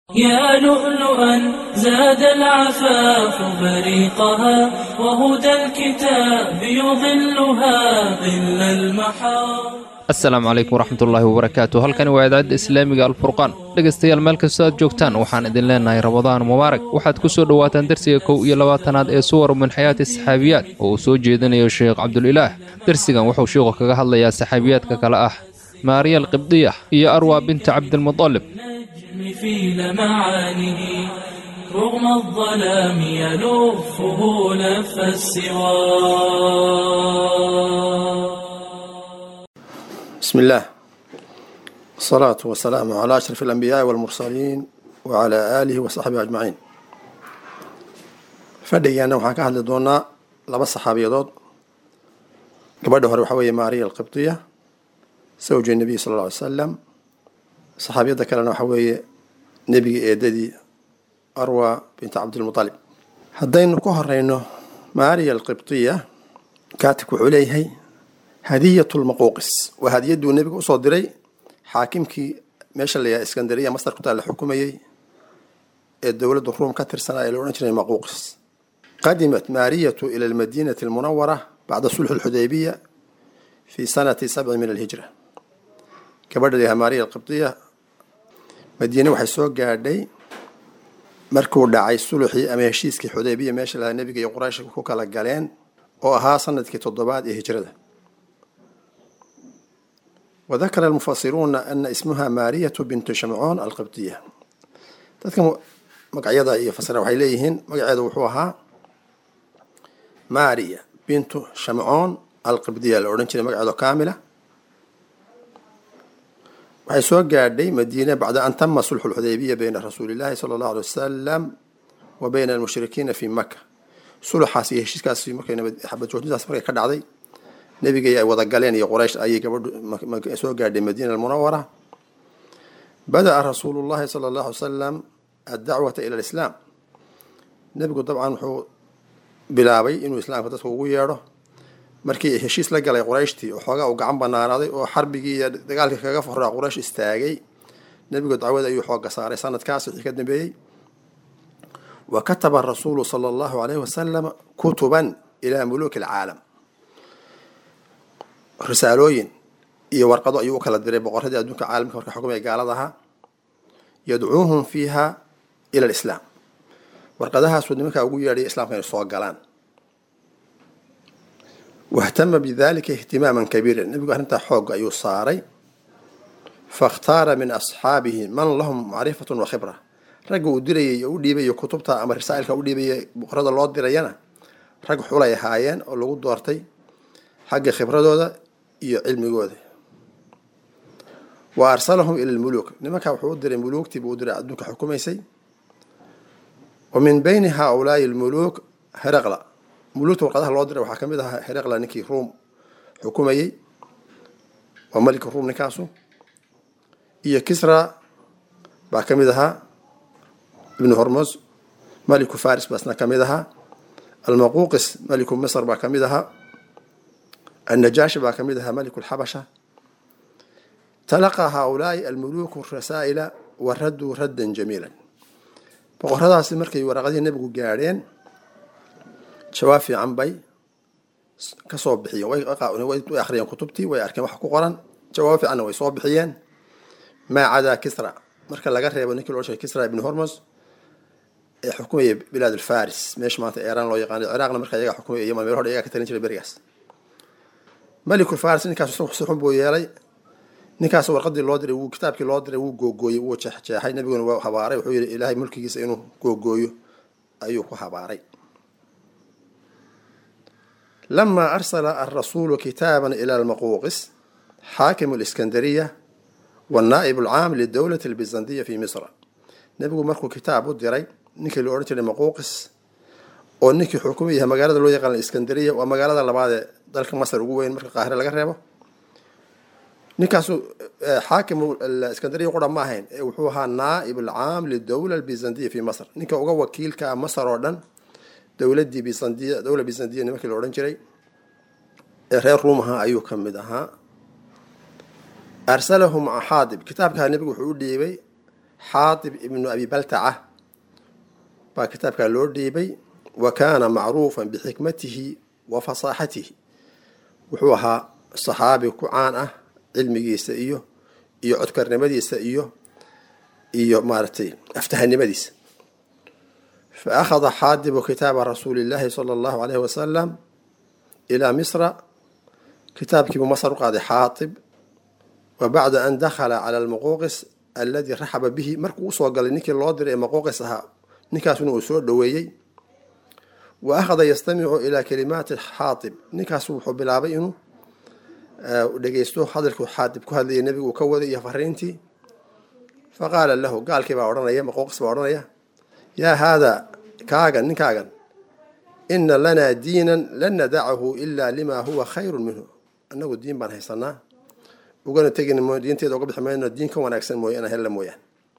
يا لؤلؤا زاد العفاف بريقها وهدى الكتاب يظلها ظل المحار asalaamu calaykum waraxmatullaahi wabarakaatu halkani waa idaacadda islaamiga alfurqaan dhegaystayaal meel kastoo aad joogtaan waxaan idin leenahay ramadaan mubaarak waxaad ku soo dhowaataan darsiga kow iyo labaatanaad ee suwar min xayaati saxaabiyaad oo uu soo jeedinayo sheekh cabdulilaah darsigan wuxuu sheikhu kaga hadlayaa saxaabiyaadka kale ah maariya alqibdiya iyo arwa binta cabdilmudalib النجم في لمعانه رغم الظلام يلفه لف السوار بسم الله الصلاة والسلام على أشرف الأنبياء والمرسلين وعلى آله وصحبه أجمعين fadhigeena waxaan ka hadli doonaa laba saxaabiyadood gabadha hore waxaa weeye maariya alqibdiya sawja nebiy sala alla alay salam saxaabiyadda kalena waxaa weeye nebiga eedadii arwa binta cabdilmutalib haddaynu ku horeyno maariya alqibdiya kaatibku wuxuu leeyahay hadiyat lmaquuqis waa hadiyaduu nebiga usoo diray xaakimkii meesha la yahay iskandariya masar ku taal la xukumayey ee dowladda ruum ka tirsanaa ee la odhan jiray maquuqis qadimat maariyatu ila almadiinati almunawara bacda sulxi alxudaybiya fi sanati sabci min alhijra gabadha layaha maariya alqibdiya madiine waxay soo gaadhay markuu dhacay suluxii ama heshiiskii xudaybiya meesha lahaa nebiga iyo quraysh ku kala galeen oo ahaa sanadkii toddobaad ee hijrada وذكر المفسرون أن اسمها مارية بنت شمعون القبطية dadka magacyada iyo fasira waxay leeyihiin magaceeda wuxuu ahaa maria bintu shamcoon alqibdiya la odhan jiray magaceedo kaamila waxay soo gaadhay madiine bacda an tama sulxu lxudaybiya bayna rasuuli llahi sala allahu alay wasalam wa bayna almushrikiina fi maka suluxaas iyo heshiiskaas markay xabad joojintaas markay ka dhacday nebiga ay wada galeen iyo quraysh ayay gabadhu soo gaadhay madiina almunawara bada'a rasuulu llahi sala allahu alay salam addacwata ila alislaam nebigu dabcan wuxuu bilaabay inuu islaamka dadka ugu yeedho markii heshiis la galay qurayshtii oo xoogaa uu gacan banaanaaday oo xarbigii iyo dagaalkii kaga foraa quraysh istaagay nebigu dacwada ayuu xooga saaray sanadkaas wixii ka dambeeyey wa kataba rasuulu sala allahu alayhi wasalam kutuban ilaa muluuki alcaalam risaalooyin iyo warqado ayuu u kala diray boqoradii adduunka caalamka marka xukumaya gaaladaha yadcuuhum fiiha ila alislaam warqadahaasuu nimankaa ugu yeedhay islaamka inay soo galaan wahtama bidalika ihtimaaman kabiiran nebigu arrintaa xoogga ayuu saaray fakhtaara min asxaabihi man lahum macrifatun wa khibra ragga uu dirayay oo u dhiibayo kutubta ama rasaa'ilka u dhiibaya boqorada loo dirayana rag xulay ahaayeen oo lagu doortay xagga khibradooda iyo cilmigooda wa arsalahum ila lmuluuk nimankaa wuxuu u diray muluugtii buu u diray adduunka xukumaysay wa min bayni haaulaai lmuluuk heraqla muluugta warqadaha loo diray waxaa ka mid ahaa heraqla ninkii ruum xukumayey waa malika ruum ninkaasu iyo kisra baa ka mid ahaa ibnu hormos maliku faris baasna ka mid ahaa almaquuqis maliku misr baa ka mid ahaa النجاشي baa kamid ahaa mلك الxabشha تلقى hؤuلاaءi الmلوك الرasائل وraduu radا جميiلا boqoradaasi markay waraqadii nebigu gaadheen jawaab fiican bay kasoo bixiyeen way akhriyeen kutubtii way arkeen wax ku qoran jawaab fiicanna way soo bixiyeen maa cadaa kisra marka laga reebo ninkii loo sheegay kisra ibn hormos ee xukumayay bilaad alfaris meesha maanta eeraan loo yaqaano ciraaqna marka iyaga xukumaya yaman meel hore iyaga ka talin jiray berigaas malikul faris ninkaas si xun buu yeelay ninkaas warqadii loo diray wuu kitaabkii loo diray wuu googooyey wuu jeexjeexay nebiguna waa habaaray wuxuu yihi ilaahay mulkigiisa inuu googooyo ayuu ku habaaray lama arsala alrasuulu kitaaban ila almaquuqis xaakimu liskandariya wanaa'ib alcaam lidowlati albizandiya fi misra nebigu markuu kitaab u diray ninkii la odhan jiray maquuqis oo ninkii xukumayaha magaalada loo yaqaan iskandariya waa magaalada labaad ee dalka masar ugu weyn marka qaahire laga reebo ninkaasu xaakimu iskandariya qura ma ahayn ee wuxuu ahaa naa'ib alcaam lidowla albizandiya fi masr ninka uga wakiilka masar oo dhan dowladii bizandiya dowla bizandiya nimankii la odhan jiray ee reer ruumaha ayuu ka mid ahaa arsalahu maca xaadib kitaabkaa nebigu wuxuu u dhiibay xaatib ibnu abi baltaca baa kitaabkaa loo dhiibay wa kaana macruufan bixikmatihi wa fasaaxatihi wuxuu ahaa saxaabi ku caan ah cilmigiisa iyo iyo codkarnimadiisa iyo iyo maaragtay aftahanimadiisa fa akhada xaadibu kitaaba rasuuli illaahi sala allahu alayhi wasalam ilaa misra kitaabkiibuu masar u qaaday xaatib wa bacda an dakhala cala almaquuqis alladii raxaba bihi markuu usoo galay ninkii loo diray ee maquuqis ahaa ninkaasuna uu soo dhoweeyey wa akhada yastamicu ilaa kalimaati xaatib ninkaasu wuxuu bilaabay inuu dhegeysto hadalkuu xaatib ku hadlayay nebigu uu ka waday iyo fariintii fa qaala lahu gaalkii baa odhanaya maquuqis baa odhanaya yaa haadaa kaagan ninkaagan ina lanaa diinan lan nadacahu ilaa limaa huwa khayrun minhu annagu diin baan haysanaa ugana tegin diinteeda uga bixi mayno diin ka wanaagsan mooye inaan hella mooyaan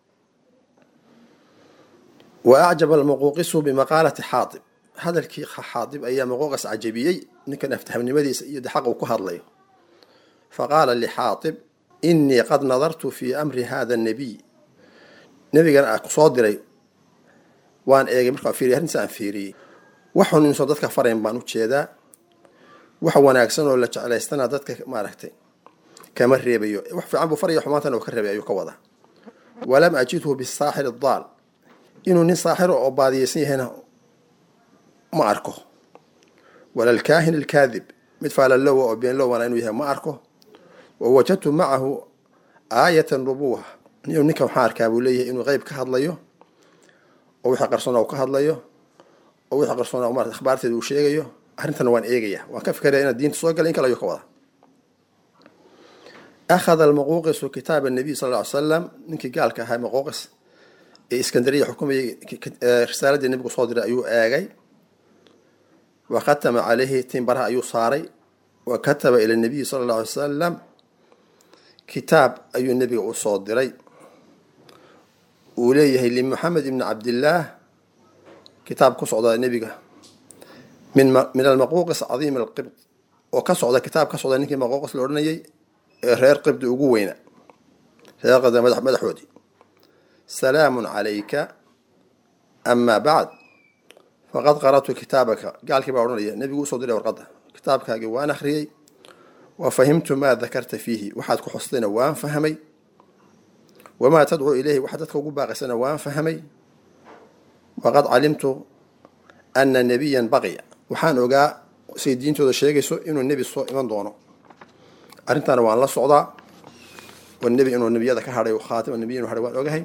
wa acjaba almaquuqisu bimaqaalati xaatib hadalkii xaatib ayaa maquuqis cajabiyey ninkan aftahamnimadiisa iyo xaq uu ku hadlayo faqaala lixaatib inii qad nadartu fii amri hada annabiy nebigan aa kusoo diray waan eegay markaan fiiriyay arrintiisa aan fiiriyey waxun inuusan dadka farayn baan u jeedaa wax wanaagsan oo la jeclaystana dadka maaragtay kama reebayo wax fiican buu faraya xumaantana uu ka reebay ayuu ka wadaa walam ajidhu bisaaxir daal inuu nin saaxiro oo baadiyeysan yahayna ma arko wala alkaahin alkaadib mid faalalowa oo beenlowana inuu yahay ma arko wa wajadtu macahu aayata nubuwa inuu ninka waxaan arkaa buu leeyahay inuu qeyb ka hadlayo oo wixii qarsoona uu ka hadlayo oo wixii qarsoona marat akhbaarteeda uu sheegayo arrintana waan eegaya waan ka fikeraya inaad diinta soo galay in kale ayuu ka wada akhada almaquuqisu kitaaba nabiy sal ly slam ninkii gaalka ahaa maquuqis ee iskandariya xukumayay risaaladii nebigu soo diray ayuu eegay wa khatama calayhi timbaraha ayuu saaray wa kataba ila nabiyi sala alla alay salam kitaab ayuu nebiga u soo diray uu leeyahay limuxamed ibni cabdillaah kitaab ku socda nebiga min min almaquuqis cadiim alqibt oo ka socda kitaab ka socda ninkii maquuqis la odhanayay ee reer qibdi ugu weyna reer qibdi madax madaxoodii salaamun calayka amaa bacd faqad qara'tu kitaabaka gaalkii baa odhanaya nebigu usoo diray warqadda kitaabkaagii waan akhriyey wa fahimtu maa dakarta fiihi waxaad ku xustayna waan fahmay wamaa tadcuu ilayhi waxaad dadka ugu baaqaysana waan fahmay waqad calimtu ana nebiyan baqiya waxaan ogaa say diintooda sheegayso inuu nebi soo iman doono arrintaana waan la socdaa oo nebi inuu nebiyada ka hadhay khaatima nebiyin inu hadhay waan ogahay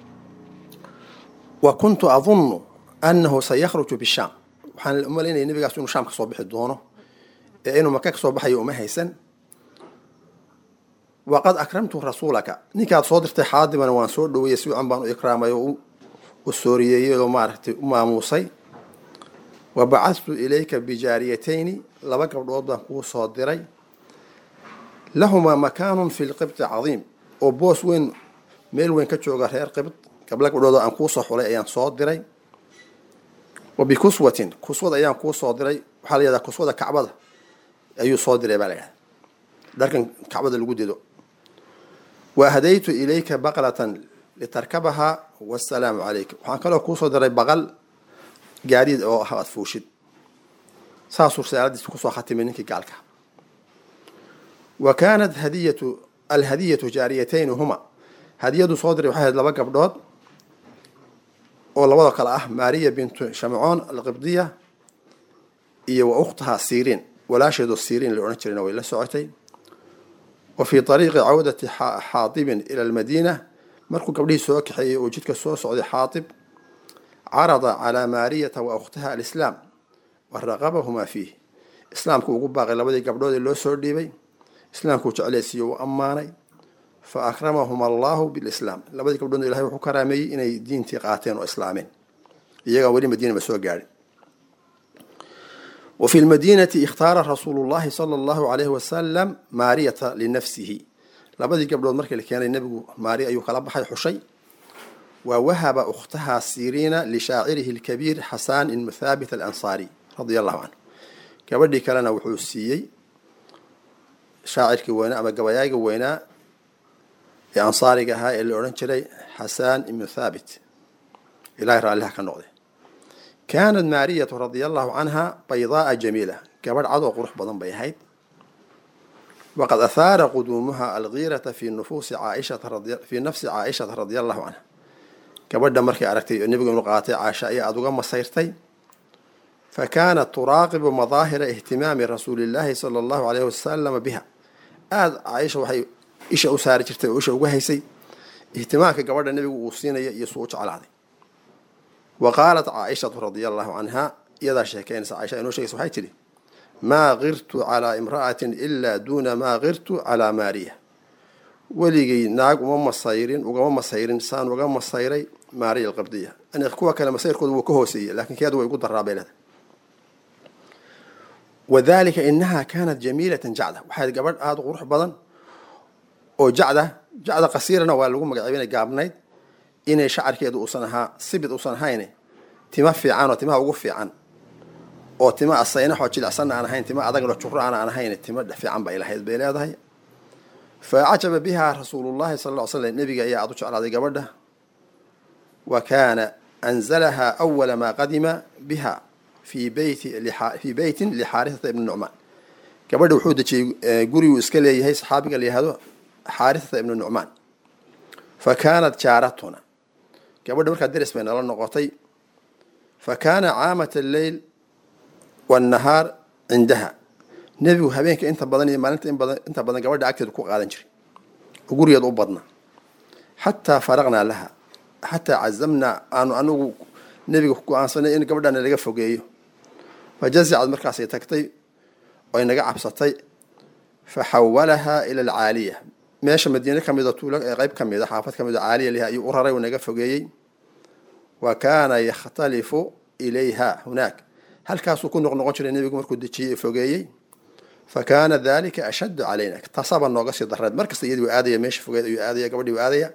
wa kuntu adunnu annahu sayakhruju bishaam waxaan umalaynaya nebigaas inuu shaam ka soo bixi doono ee inuu maka ka soo baxayo uma haysan waqad akramtu rasuulaka ninkaad soo dirtay xaadimana waan soo dhaweeyey si wacan baan u ikraamay oo u sooriyeeyey oo maaragtay u maamuusay wa bacadtu ilayka bijaariyatayni laba gabdhood baan kuu soo diray lahumaa makaanun fi lqibti cadiim oo boos weyn meel weyn ka jooga reer qibt gabla gabdhood aan kuu soo xulay ayaan soo diray wa bikuswatin kuswad ayaan kuu soo diray waxaa la yihahdaa kuswada kacbada ayuu soo diray baa la yidhahda dharkan kacbada lagu dido wa hadaytu ilayka baqlatan litarkabahaa wasalaamu calayka waxaan kaloo kuu soo diray baqal gaadiid oo ah aad fuushid saasuu risaaladiisa kusoo khatimay ninkii gaalka wa kaanat hadiyatu alhadiyatu jaariyatayn huma hadiyadu soo diray waxay ahayd laba gabdhood oo labadoo kale ah maariya bintu shamcoon alqibdiya iyo wa ukhtaha siriin walaasheedu siriin la odhan jirayna way la socotay wa fii ariiqi cawdati xaatibin ila almadiina markuu gabdhihii soo kaxeeyey oo jidka soo socday xaatib carada calaa maariyata wa ukhtaha alislaam wa raqabahumaa fiih islaamku ugu baaqay labadii gabdhood ee loo soo dhiibay islaamkuu jeclaysiiyo u ammaanay fa akramahum allahu bilislaam labadii gabdhoodna ilahay wuxuu karaameeyey inay diintii qaateen oo islaameen iyagaan weli madiinaba soo gaadhin wa fi lmadiinati ikhtaara rasuulu llahi sala allahu calayhi wasalam maariyata linafsihi labadii gabdhood markii la keenay nebigu maariya ayuu kala baxay xushay wa wahaba ukhtaha siriina lishaacirihi lkabiir xasaan ibnu thaabit alansaari radia allahu canhu gabadhii kalena wuxuu siiyey shaacirkii weynaa ama gabayaaga weynaa ee ansaariga ahaa ee la odhan jiray xasaan ibnu thaabit ilahay raalliha ka noqday kaanat maariyatu radia allahu canha baydaaa jamiila gabadh cadoo qurux badan bay ahayd waqad ahaara quduumuha algiirata fi nufuusi caaishata fii nafsi caaishata radia allahu canha gabadha markay aragtay oo nebigu inu qaatay caasha ayaa aada uga masayrtay fa kaanat turaaqibu madaahira ihtimaami rasuuli illaahi sala allahu alayhi wasalama biha aada caaisha waxay isha u saari jirtay oo isha uga haysay ihtimaamka gabadha nebigu uu siinaya iyo suu u jeclaaday wa qaalat caaishatu radia allahu canha iyadaa sheekeynaysa caaisha inoo sheegaysa waxay tidhi maa kirtu calaa imra'atin ilaa duuna maa kirtu calaa maariya weligay naag uma masayrin ugama masayrin saan uga masayray maariya alqabdiya yani kuwa kale masayrkooda wuu ka hooseeyey lakin keedu way ugu daraa bay leedahay wadalika inaha kaanat jamiilatan jacda waxay gabadh aada u qurux badan oo jacda jacda qasiirana waa lagu magacaabay inay gaabnayd inay shacarkeedu uusan ahaa sibid uusan ahayne tima fiican oo timaha ugu fiican oo tima asaynaxoo jilicsanna aan ahayn tima adagno juro aan aan ahayn tima fiican bay lahayd bay leedahay fa cajaba biha rasuulullahi sala ll ly slam nebiga ayaa aada u jeclaaday gabadha wa kaana anzalaha awala maa qadima biha fii beyti fii beytin lixaarisata ibni nucmaan gabadha wuxuu dejiyey guriguu iska leeyahay saxaabiga la yihahdo xaarisata ibni nucmaan fa kaanat jaaratuna gabadha markaa deris bay nala noqotay fa kaana caamat alleyl wannahaar cindaha nebigu habeenka inta badan iyo maalinta inta badan gabadha agteeda ku qaadan jiray oo gurigeeda u badnaa xataa faraqnaa laha xataa cazamnaa aanu anigu nebiga ku go-aansanay in gabadhana laga fogeeyo fa jazicad markaasay tagtay oy naga cabsatay fa xawalahaa ila alcaaliya meesha madiine ka mida tuulo ee qeyb ka mida xaafad ka mida caaliya liha ayuu u raray uu naga fogeeyey wa kaana yakhtalifu ilayha hunaak halkaasuu ku noqnoqon jiray nebigu markuu dejiyey fogeeyey fa kaana dalika ashaddu calayna taasaba nooga sii dareed markasta iyadii u aadaya meesha fogeed ayuu aadaya gabadhii u aadaya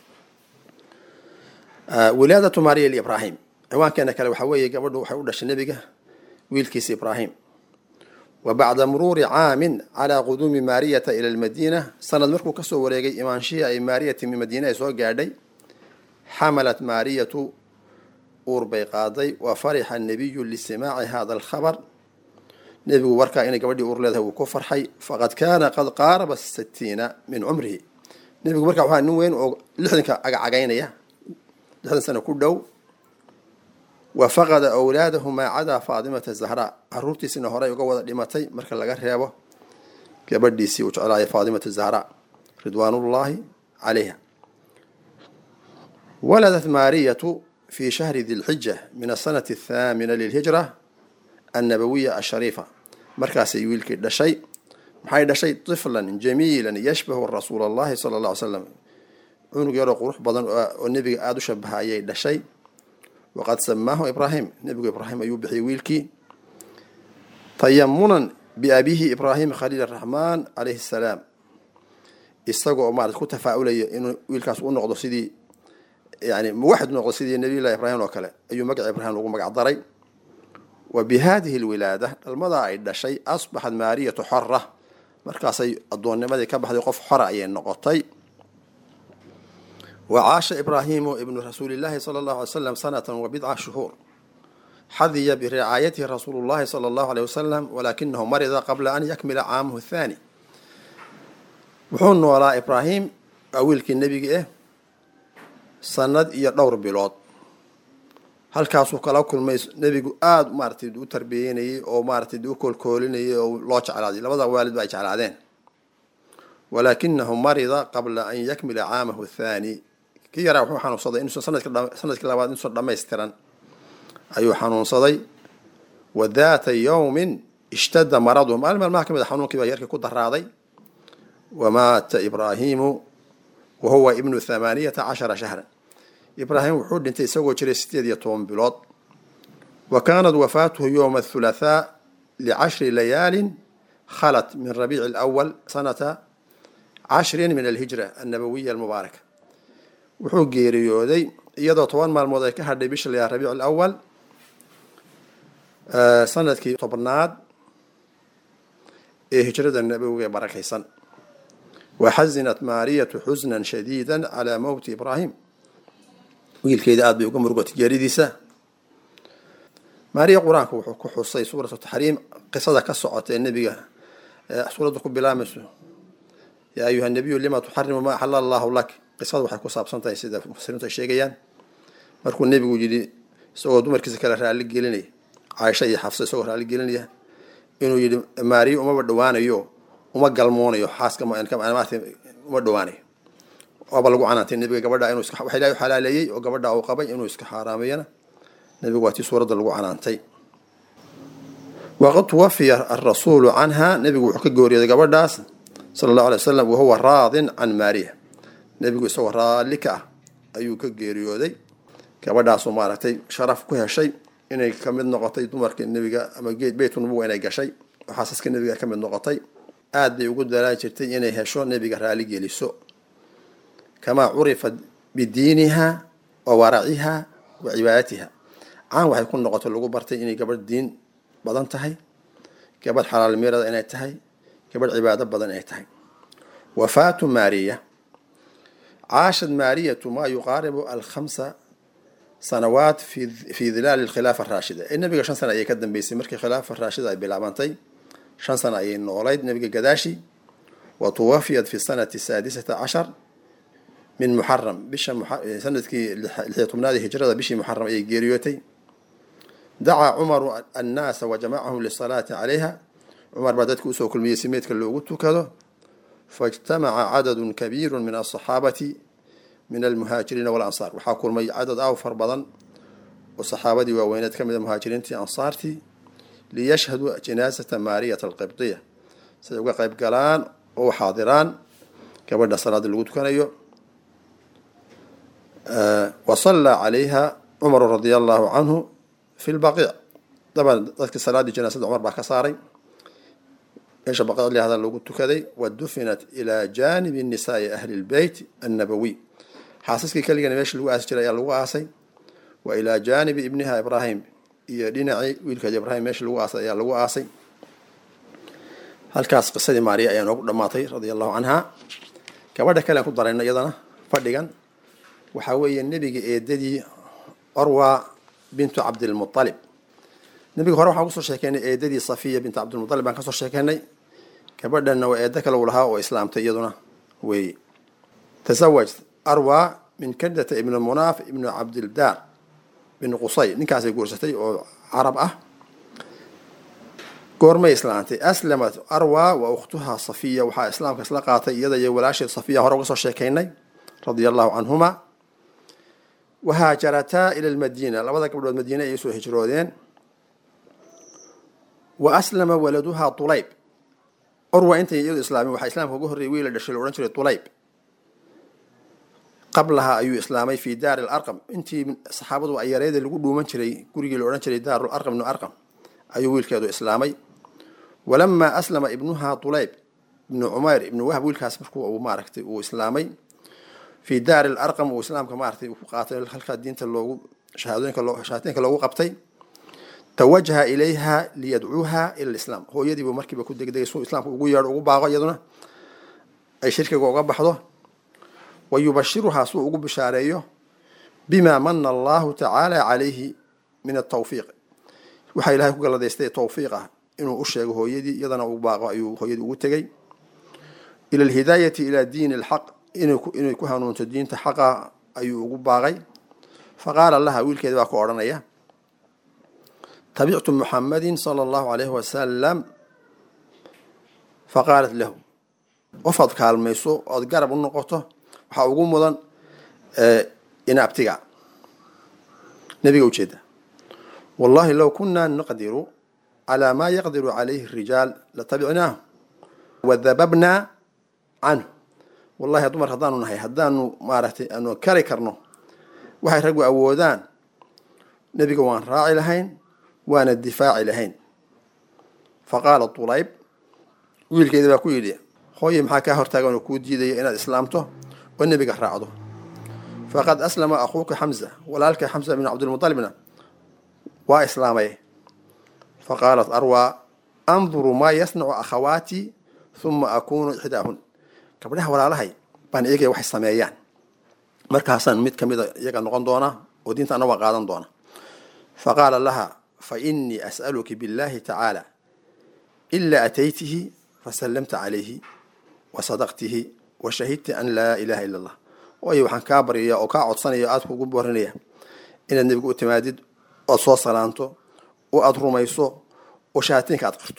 wilaadatu maariya liibraahim ciwaankeena kale waxaa weeye gabadhu waxay u dhashay nebiga wiilkiisa ibraahim wa bacda muruuri caamin calaa quduumi maariyata ila almadiina sanad markuu kasoo wareegay imaanshihii ay maariyati min madiina ay soo gaadhay xamalat maariyatu uur bay qaaday wa farixa annabiyu lisimaaci hada alkhabar nebigu warkaa inay gabadhii uur leedahay wuu ku farxay faqad kaana qad qaaraba sitiina min cumrihi nebigu markaa waxaa nin weyn oo lixdanka cagacagaynaya lixdan sano ku dhow wa faqada awlaadahu maa cadaa faadimata zahraa caruurtiisina horey uga wada dhimatay marka laga reebo gabadhiisii uu jeclaaya faadimata zahraa ridwaanullaahi calayha waladat maariyatu fi shahri di lxija min asanati athaamina lilhijra annabawiya ashariifa markaasay wiilkii dhashay maxay dhashay tiflan jamiilan yashbahu rasuula allahi sala alla ly slam cunug yaroo qurux badan oo nebiga aada u shabaha ayay dhashay waqad samaahu ibraahim nebigu ibraahim ayuu bixiyey wiilkii tayamunan biabihi ibraahim khaliil araxmaan calayhi salaam isagoo maarata ku tafaa-ulaya inuu wiilkaas u noqdo sidii yani muwaxid noqdo sidii nabiyullahi ibraahim oo kale ayuu magaca ibraahim lagu magac daray wa bi hadihi lwilaada dhalmadaa ay dhashay asbaxat maariyatu xora markaasay addoonnimadii ka baxday qof xora ayay noqotay wa caasha ibraahimu ibnu rasuulillahi sala allahu alay slam sanatan wa bidca shuhuur xadiya biricaayatihi rasuulu llahi sala allahu aleyh wasalam walaakinahu marida qabla an yakmila caamahu thaani wuxuu noolaa ibraahim waa wiilkii nebigi ah sanad iyo dhowr bilood halkaasuu kala kulmay nebigu aada maaratay u tarbiyeynayay oo maaratay u koolkoolinayay oo loo jeclaaday labada waalid ba ay jeclaadeen walaakinahu marida qabla an yakmila caamahu thaani kii yaraa wuxuu xanuunsaday inuusan sanadkii labaad inuusan dhamaystiran ayuu xanuunsaday wa daata yowmin ishtada maraduhu maalin maalmaha ka mid a xanuunkii baa yarkii ku daraaday wamaata ibraahimu wa huwa ibnu thamaaniyata cashara shahran ibraahim wuxuu dhintay isagoo jiray sideed iyo toban bilood wa kaanat wafaatuhu yowma athulaathaa licashri layaalin khalat min rabiici alawal sanata cashrin min alhijra annabawiya almubaaraka wuxuu geeriyooday iyadoo toban maalmood ay ka hadhay bisha layaa rabiic alawal sanadkii tobnaad ee hijrada nabowiga ee barakaysan waxazinat maariyatu xusnan shadiida calaa mowti ibraahim wiilkeeda aada bay uga murugotay geeridiisa maariya qur-aanku wuxuu ku xusay suuratu taxriim qisada ka socota ee nebiga suuradda ku bilaamayso yaa ayuha nabiyu lima tuxarimu maa axala allahu lak qisada waxay ku saabsan tahay sida mufasiriintu ay sheegayaan markuu nebigu yidhi isagoo dumarkiisa kale raalli gelinaya caaisha iyo xafsa isagoo raalli gelinaya inuu yidhi maariya umaba dhowaanayo uma galmoonayo xaaska maarata uma dhowaanayo waaba lagu canaantay nebiga gabadha inuu iska waxa ilahi u xalaaleeyey oo gabadha uu qabay inuu iska xaaraameeyana nebigu waa tii suuradda lagu canaantay waqad tuwafiya arasuulu canha nebigu wuxuu ka gooriyooday gabadhaas sala allahu alay wasalam wahuwa raadin can maariya nebigu isagoo raalli ka ah ayuu ka geeriyooday gabadhaasoo maaragtay sharaf ku heshay inay ka mid noqotay dumarka nebiga ama geed beytu nubuga inay gashay oo xaasaska nebiga ka mid noqotay aad bay ugu dalaan jirtay inay hesho nebiga raali geliso kamaa curifat bidiiniha wa waraciha wa cibaadatiha caan waxay ku noqotay lagu bartay inay gabadh diin badan tahay gabadh xalaal meerada inay tahay gabadh cibaado badan inay tahay wafaatu maariya caashad maariyatu maa yuqaaribu alkhamsa sanawaat fi dilaali alkhilaafa araashida ee nebiga shan sana ayay ka dambeysay markii khilaafa raashida ay bilaabantay shan sana ayay noolayd nebiga gadaashi wa tuwafiyat fi sanati saadisata cashar min muxaram bisha sanadkii lixiyo tobnaad hijrada bishii muxaram ayay geeriyootay dacaa cumaru annaasa wa jamacahum lisalaati calayha cumar baa dadka usoo kulmiyey si meydka loogu tukado faijtamaca cadadun kabiiru min asaxaabati min almuhaajiriina walansaar waxaa kulmay cadad aw far badan oo saxaabadii waaweyneed ka mid a muhaajiriintii ansaartii liyashhaduu jinaasata maariyata alqibdiya siday uga qayb galaan oo xaadiraan gabadha salaada lagu tukanayo wa sallaa calayha cumaru radia allahu canhu fi lbaqiic daban dadkii salaaddii janaasada cumar baa ka saaray meesha baqiic lihada lagu tukaday wa dufinat ilaa jaanibi nisaai ahli lbeyt annabawiy xaasaskii keligana meesha lagu aasi jiray ayaa lagu aasay wa ilaa jaanibi ibniha ibraahim iyo dhinacii wiilkeeda ibraahim meesha lagu aasay ayaa lagu aasay halkaas qisadii maariya ayaa noogu dhammaatay radia allahu canha gabadha kale aan ku darayno iyadana fadhigan waxaa weeye nebiga eedadii orwa bintu cabdilmualib nebiga hore waxaan kusoo sheekeynay eedadii safiya bintu cabdilmualib baan kasoo sheekeynay gabadhanna waa eedo kale uu lahaa oo islaamtay iyaduna weeye tasawaj arwa min kadata ibn munaaf ibnu cabdildaar bin qusay ninkaasay guursatay oo carab ah goormay islaantay aslamat arwa wa ukhtuha safiya waxaa islaamka isla qaatay iyada iyo walaasheed safiya hore uga soo sheekaynay radia allahu canhuma wahaajarataa ila lmadiina labada gabdhood madiine ayay soo hijroodeen wa aslama waladuha tulayb orwa intay iyadu islaamin waxaa islaamka uga horreeyay wiil la dhashay la odhan jiray tulayb qablaha ayuu islaamay fi daari larqam intii saxaabadu ayareeda lagu dhuuman jiray gurigii la odhan jiray daaru arqam ibnu arqam ayuu wiilkeedu islaamay walamaa aslama ibnuha tulayb ibnu cumayr ibnu wahb wiilkaas markuu uu maaragtay uu islaamay fi daari larqam uu islaamka maaragtay uu ku qaatay halkaa diinta loogu shahaadooyinka loo shahaadooyinka loogu qabtay tawajaha ilayha liyadcuuha ila lislaam hooyadiibuu markiiba ku degdegay suu islaamka ugu yeedho ugu baaqo iyaduna ay shirkiga uga baxdo wa yubashiruhaa suu ugu bishaareeyo bima mana allahu tacaala calayhi min atawfiiq waxaa ilahay ku galadaystay tawfiiq ah inuu u sheego hooyadii iyadana uu baaqo ayuu hooyadii ugu tegey ila alhidaayati ila diini alxaq inay ku hanuunto diinta xaqa ayuu ugu baaqay faqaala laha wiilkeeda baa ku odhanaya tabictu muxamadin sala allahu alayhi wasalam faqaalat lahu qofaad kaalmayso ood garab u noqoto waxaa ugu mudan inaabtiga nebiga ujeeda wallahi low kunaa naqdiru calaa maa yaqdiru calayhi rijaal latabicnaahu wadababnaa canhu wallahi dumar haddaanu nahay haddaanu maaragtay aanu kari karno waxay raggu awoodaan nebiga waan raaci lahayn waana difaaci lahayn faqaala tulayb wiilkeeda baa ku yidhi hooye maxaa kaa hortaagan oo kuu diidaya inaad islaamto oo nebiga raacdo faqad aslama akhuuka xamza walaalka xamza bn cabdilmualibna waa islaamay faqaalat arwa anduru maa yasnacu akhawaatii huma akunu ixdaahun gabdhaha walaalahay baan eegaya waxay sameeyaan markaasaan mid ka mida iyaga noqon doona oo diinta ana waa qaadan doona fa qaala laha fa inii as'aluki billahi tacaala ilaa ataytihi fasallamta calayhi wa sadaqtihi wa shahidta an laa ilaha ila allah waayo waxaan kaa baryaya oo kaa codsanaya aada kugu borinaya inaad nebiga u timaadid oad soo salaanto oo aada rumayso oo shahaatiinka aad qirto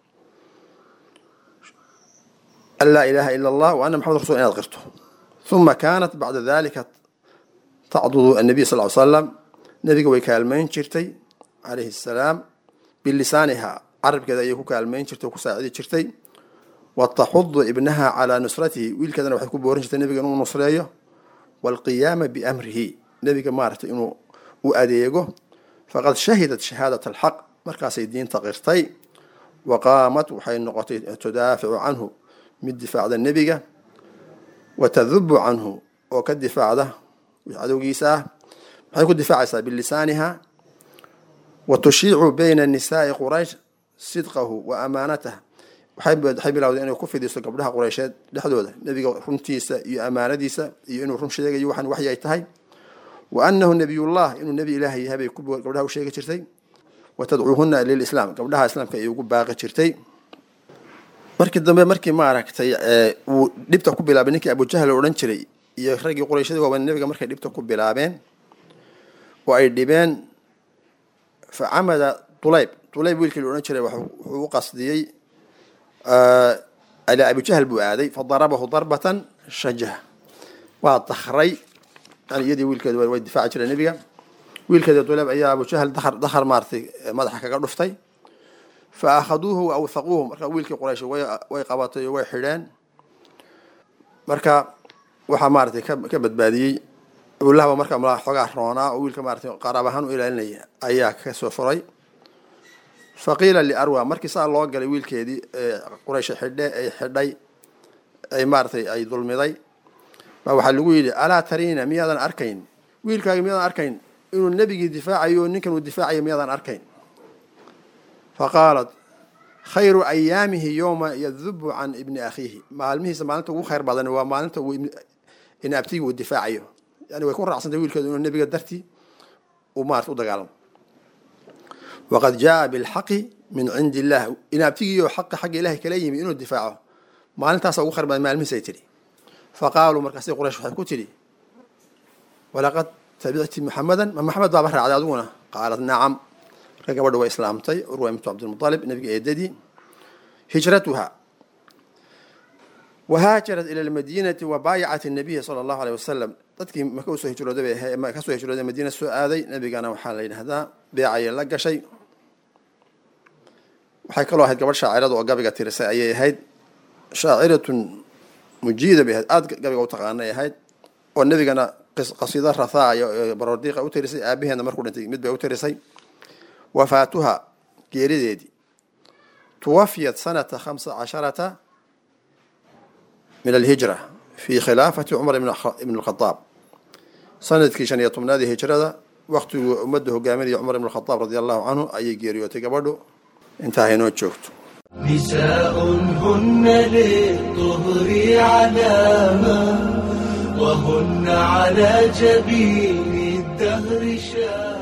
an laa ilaaha ila allah wa ana maxamed rasul inaad qirto uma kaanat bacda dalika tacdudu annabiy sal ly slam nebiga way kaalmayn jirtay calayhi asalaam bilisaaniha carabkeeda ayay ku kaalmayn jirtay oo ku saacidi jirtay wa taxudu ibnaha calaa nusratihi wiilkeedana waxay ku boorin jirtay nebiga inuu nusreeyo waalqiyaama biamrihi nebiga maaragtay inuu u adeego faqad shahidat shahaadat alxaq markaasay diinta qirtay wa qaamat waxay noqotay tudaaficu canhu mid difaacda nebiga wa tadubu canhu oo ka difaacda cadowgiisa ah maxay ku difaacaysaa bilisaaniha wa tushiicu bayna nisaai quraysh sidqahu wa amaanatah waxay bilowday inay ku fidiso gabdhaha qureysheed dhexdooda nebiga runtiisa iyo amaanadiisa iyo inuu run sheegayo waxaan waxyi ay tahay wa anahu nabiyullah inuu nebi ilaahay yahay bay gabdhaha u sheegi jirtay wa tadcuuhuna lilislaam gabdhaha islaamka ayay ugu baaqi jirtay markii dambe markii maaragtay uu dhibta ku bilaabay ninkii abujahal odhan jiray iyo raggii qurayshadii waaban nebiga markay dhibta ku bilaabeen oo ay dhibeen fa camada dulayb dulayb wiilkii la odhan jiray wuxuu u qasdiyey alaa abujahal buu aaday fa darabahu darbatan shajah waa dakray yani iyadii wiilkeeda way difaaci jireen nebiga wiilkeeda dulayb ayaa abujahal dakar dakar maaratay madaxa kaga dhuftay fa akhaduuhu wa awthaquuhu marka wiilkii quraysh way qabatay oo way xidheen marka waxaa maaratay ka badbaadiyey abulahba marka xoogaa roonaa oo wiilka maaratay qaraab ahaan u ilaalinaya ayaa kasoo furay faqiila liarwa markii saa loo galay wiilkeedii quraysh xidhe ay xidhay ay maaratay ay dulmiday baa waxaa lagu yidhi alaa tariina miyaadan arkayn wiilkaagi miyaadan arkayn inuu nebigii difaacayo oo ninkan uu difaacayo miyaadan arkayn faqaalat khayru ayaamihi yowma yadubu can ibni akhiihi maalmihiisa maalinta ugu khayr badan waa maalinta uu inaabtigi uu difaacayo yani way ku raacsantay wiilkeedu inuu nebiga dartii uu maarata u dagaalamo waqad jaaa bilxaqi min cindi illah inaabtigiioo xaqa xagga ilahay kala yimi inuu difaaco maalintaasa ugu khayr badan maalmihiisay tidhi faqaaluu markaasi quraysh waxay ku tidhi walaqad tabicti muxamadan ma maxamed baaba raacday adiguna qaalat nacam marka gabadha way islaamtay urwa imtu cabdilmualib nabiga eedadii hijratuha wahaajarat ila lmadiinati wa baayacat nabiya sala allahu aleyh wasalam dadkii maka usoo hijrooday bay kasoo hijrooday madiina soo aaday nabigana waxaa la yidhahdaa beecayay la gashay waxay kaloo ahayd gabadh shaacirada oo gabiga tirisay ayay ahayd shaaciratun mujiida bay ahayd aada gabiga u taqaanay ahayd oo nebigana qasiida rathaaya baroordiiqa u tirisay aabaheedna markuu dhintay mid bay u tirisay wafaatuha geerideedii tuwafiyat sanata khamsa casharata min alhijra fi khilaafati cumar ibn lkhadaab sanadkii shan iyo tobnaadii hijrada waktiguu ummadda hogaaminaya cumar ibn khadaab radi allahu canhu ayay geeriyootay gabadhu intaa haynoo joogto نساء هن للطهر علامة وهن على جبين الدهر شامة